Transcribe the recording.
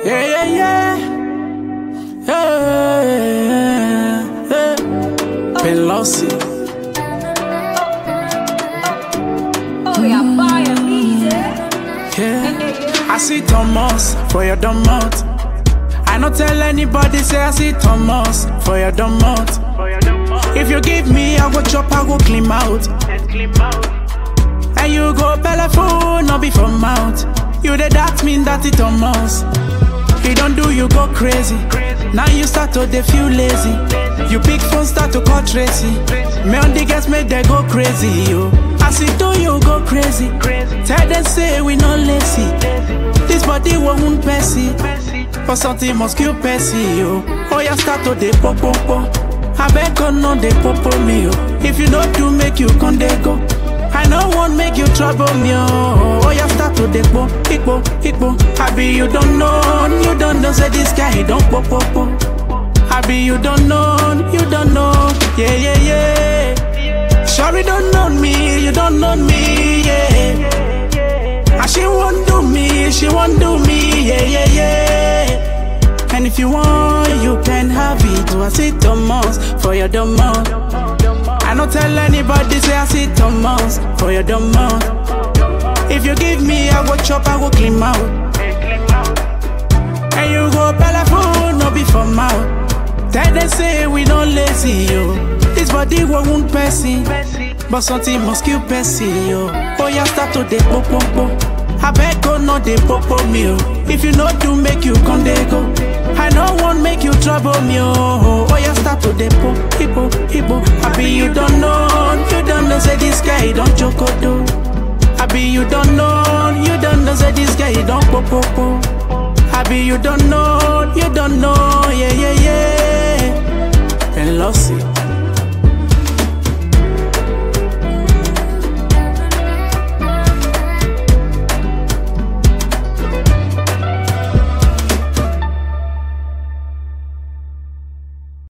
Yeah, yeah, yeah. Yeah, yeah. Pelosi. Oh, yeah, buy a music. Yeah. I see Thomas for your dumb mouth. I not tell anybody say I see Thomas for your dumb mouth. If you give me, I go chop, I go clean out. And you go telephone, not be from mouth. You the that mean that it Thomas. He don't do you go crazy. Now you start to they feel lazy. You pick phone start to call Tracy. Me on the guys make they go crazy, yo. I see do you go crazy. Tell them say we no lazy. This body won't passy. For something must kill Percy, yo. Oh, yeah, start to dey pop, pop, pop. I beg God, no, dey pop, pop me, yo. If you don't do, make you con dey go. I no want make you trouble me, oh. Oh, yeah, start to dey pop, ikpo, ikpo. I be you don't know, you don't know, say this guy, he don't pop, pop, pop. I be you don't know, you don't know, yeah, yeah, yeah. Sure, you don't know me, you don't know me, yeah. And she won't do me, she won't do me, yeah, yeah, yeah. And if you want, you can have it. Oh, I see Thomas for your dumb mouth. I don't tell anybody, say I see Thomas for your dumb mouth. If you give me, I go chop, I go clean out. And you go telephone, no be for mouth. Tell them say we don't lazy, yo. This body won't person, but something must kill person, yo. Oh, yeah, start to dey pop, pop, pop. I beg God, no dey pop, pop me, yo. If you no do, make you con dey go. I no want make you trouble me, oh. Oh, yeah, start to dey pop, hippo, hippo. I be you don't know, you don't know, say this guy he don't choke, do. I be you don't know, you don't know, say this guy he don't pop, pop, pop. I be you don't know, you don't know.